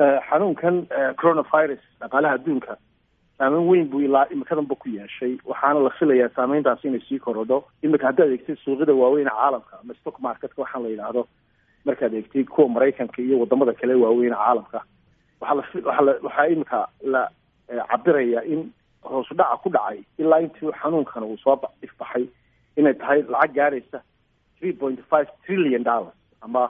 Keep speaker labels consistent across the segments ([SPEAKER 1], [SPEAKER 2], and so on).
[SPEAKER 1] xanuunkan coronavirus dhaqaalaha adduunka saameyn weyn buu ilaa imikadanba ku yeeshay waxaana la filayaa saameyntaasi inay sii korodho imika haddaad eegtid suuqyada waaweyn caalamka ama stock marketka waxaan la yidhaahdo markaad eegtid kuwa maraykanka iyo wadamada kale waaweyn caalamka waxaa la waxaa la waxaa imika la cabiraya in hoosu dhaca ku dhacay ilaa intii xanuunkan uu soo ifbaxay inay tahay lacag gaaraysa three point five trillion dollars ama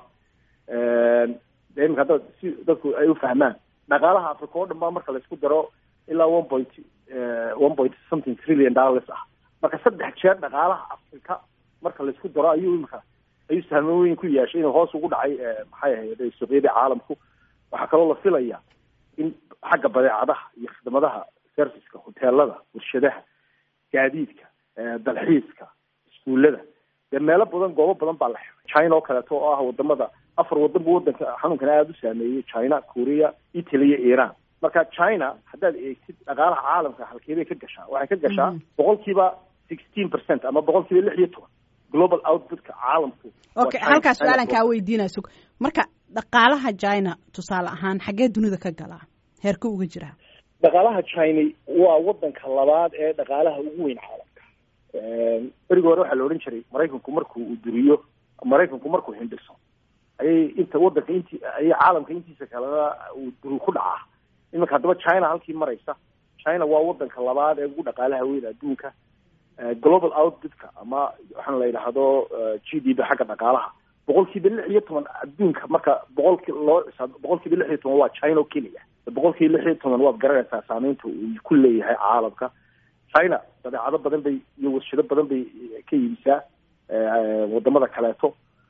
[SPEAKER 1] de imika hadda si dadku ay u fahmaan dhaqaalaha africa oo dhan baa marka laisku daro ilaa one point one point something trillion dollars ah marka saddex jeer dhaqaalaha africa marka laisku daro ayuu imika ayuu sahmeyn weyn ku yeeshay inuu hoos ugu dhacay maxay ahayd suuqyadii caalamku waxaa kaloo la filaya in xagga badeecadaha iyo khidmadaha serviceka hoteelada warshadaha gaadiidka dalxiiska iskuullada dee meelo badan goobo badan baa la xiray china oo kaleeto oo ah wadamada afar wadan bu wadanka xanuunkan aada u saameeyey china korea italy iyo iran marka china haddaad eegtid dhaqaalaha caalamka halkeebay ka gashaa waxay ka gashaa boqol kiiba sixteen percent ama boqol kiiba lix iyo toban global outputka caalamku
[SPEAKER 2] okay halkaas su-aalan kaa weydiinaya sug marka dhaqaalaha china tusaale ahaan xaggee dunida ka galaa heerka uga jiraa
[SPEAKER 1] dhaqaalaha china waa wadanka labaad ee dhaqaalaha ugu weyn caalamka berigi hore waxaa la odhan jiray maraykanku markuu uu duriyo maraykanku markuu hindhiso ayay inta wadanka inti ayay caalamka intiisa kalena uu duri ku dhacaa iminka haddaba china halkii maraysa china waa wadanka labaad ee ugu dhaqaalaha weyn adduunka global outputka ama waxaan la yidhaahdo g d b xagga dhaqaalaha boqol kiiba lix iyo toban adduunka marka boqolki loo boqol kiiba lix iyo toban waa china oo keliya boqol kiiba lix iyo toban waad garanaysaa saameynta uu ku leeyahay caalamka china badeecado badan bay iyo warshado badan bay ka iibisaa wadamada kaleeto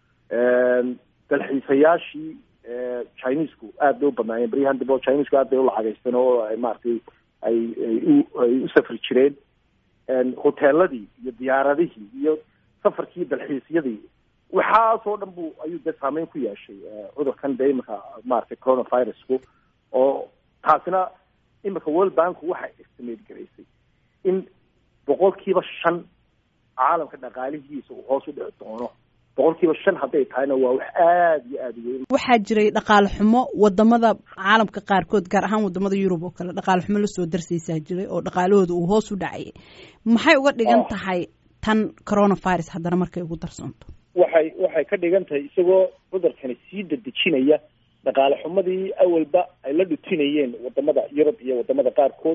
[SPEAKER 1] dalxiisayaashii chinesku aad bay u badnaayeen beryahan dambe oo chinesku aad bay u lacagaysteen oo maaragtay ay ay u safri jireen hoteeladii iyo diyaaradihii iyo safarkii dalxiisyadii waxaasoo dhan bu ayuu dee saameyn ku yeeshay cudurkan dee imika maaragtay coronavirusku oo taasina imika world banku waxay estimate garaysay in boqol kiiba shan caalamka dhaqaalihiisa uu hoos u dhici doono boqol kiiba shan hadday tahayna waa wax aada iyo aada weyn
[SPEAKER 2] waxaa jiray dhaqaale xumo wadamada caalamka qaarkood gaar ahaan wadamada yurub oo kale dhaqaale xumo lasoo darsaysaa jiray oo dhaqaalahooda uu hoos u dhacayay maxay uga dhigan tahay tan coronavirus haddana markay ugu darsoonto
[SPEAKER 1] waxay waxay ka dhigan tahay isagoo cudurkani sii dadejinaya dhaqaale xumadii awalba ay la dhutinayeen wadamada yurub iyo wadamada qaarkood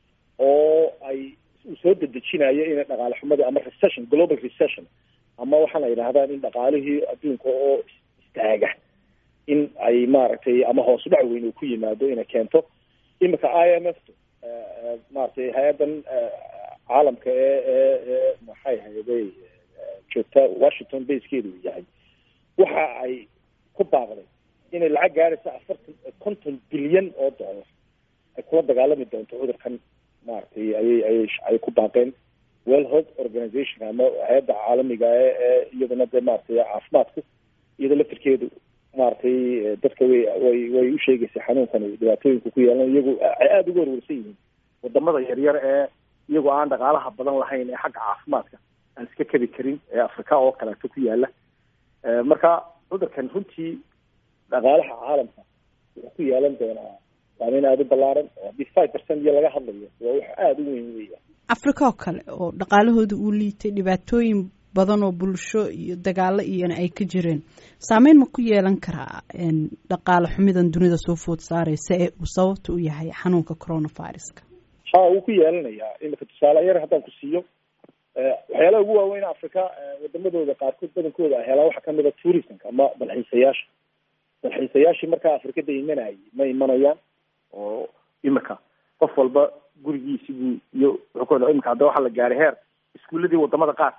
[SPEAKER 1] oo ay uu soo dedejinayo in dhaqaale xumadii ama recession global recession ama waxaana yidhahdaan in dhaqaalihii adduunka oo istaaga in ay maaragtay ama hoos u dhac weyn uu ku yimaado inay keento imika i m f maaragtay hay-addan caalamka ee ee ee maxay hayday joogta washington basekeedu uu yahay waxa ay ku baaqday inay lacag gaaraysa afartan konton bilyan oo dollar ay kula dagaalami doonto cudurkan maaragtay ayay ayay ay ku baaqeen well health organization ama hay-adda caalamiga ee ee iyadana dee maaragtay caafimaadku iyada laftirkeedu maaragtay dadka way way way u sheegaysay xanuunkan dhibaatooyinka ku yeelan iyagu ay aada uga warwarsan yihiin wadamada yaryar ee iyagoo aan dhaqaalaha badan lahayn ee xagga caafimaadka aan iska kabi karin ee africa oo kaleeto ku yaala marka cudurkan runtii dhaqaalaha caalamka wuxuu ku yeelan doonaa saameyn aada u ballaaran oo haddii five percent iyo laga hadlayo waa wax aada u weyn weya
[SPEAKER 2] africa oo kale oo dhaqaalahooda uu liitay dhibaatooyin badan oo bulsho iyo dagaalo iyona ay ka jireen saameyn ma ku yeelan karaa dhaqaale xumidan dunida soo food saareysa ee uu sababta u yahay xanuunka coronaviruska
[SPEAKER 1] ha wuu ku yeelanayaa imika tusaale yar haddaan ku siiyo waxyaalaha ugu waaweyn africa wadamadooda qaarkood badankooda ay helaan waxaa kamid a tourismka ama dalxiisayaasha dalxiisayaashii markaa afrikada imanayay ma imanayaan oo imika qof walba gurigiisi buu iyo wuxuu imika hadda waxaa la gaaray heer iskuuladii wadamada qaar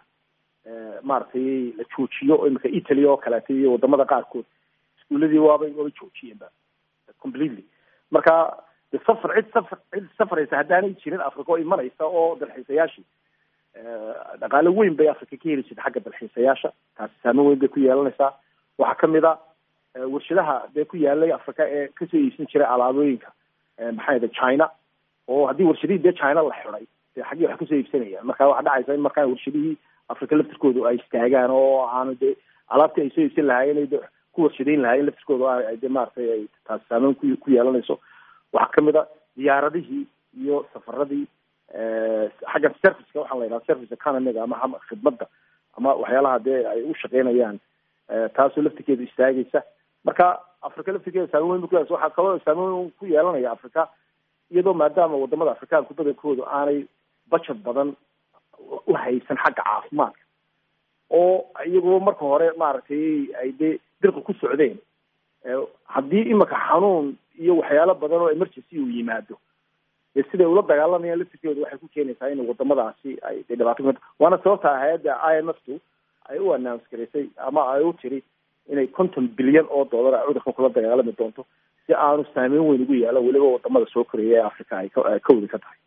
[SPEAKER 1] maaragtay la joojiyo imika italy oo kaleeto iyo wadamada qaarkood iskuuladii waabay waabay joojiyeenba completely marka de safar cid safar cid safraysa haddaanay jirin africa oo imanaysa oo dalxiisayaashii dhaqaalo weyn bay africa ka heli jirta xagga dalxiisayaasha taasi saameyn weyn bay ku yeelanaysaa waxaa kamid a warshadaha dee ku yaalay africa ee kasoo iibsan jiray alaabooyinka maxay ahda china oo haddii warshadihii dee china la xiday dee xaggii wax kasoo iibsanayaan marka waxaa dhacaysa in markaa warshadihii africa laftirkoodu ay istaagaan oo aanu dee alaabtii ay soo iibsan lahaayeen ku warshadeyn lahaayeen laftirkooda ay de maaragtay ay taasi saameyn ku ku yeelanayso waxaa kamid a diyaaradihii iyo safaradii xagga serviceka waxaa la yidhaha service economiga ama khidmadda ama waxyaalaha dee ay u shaqeynayaan taasoo laftirkeedu istaagaysa marka africa laftirkeeda saameyn weyn bu kuyas waxaa kaloo saameyn weyn ku yeelanaya africa iyadoo maadaama wadamada afrikaanku badankoodu aanay budget badan u haysan xagga caafimaadka oo iyagoo marka hore maaragtay ay dee dirqa ku socdeen haddii imika xanuun iyo waxyaalo badan oo emergency uu yimaado dee siday ula dagaalamayaan laftirkeedu waxay ku keenaysaa in wadamadaasi ay de dhibaato ku waana sababta hay-adda i m f tu ay u announce garaysay ama ay u tiri inay konton bilyan oo dollar ay cudurkan kula dagaalami doonto si aanu saameyn weyn ugu yeelan weliba wadamada soo koreeya ee africa ay ka ay ka wadi ka tahay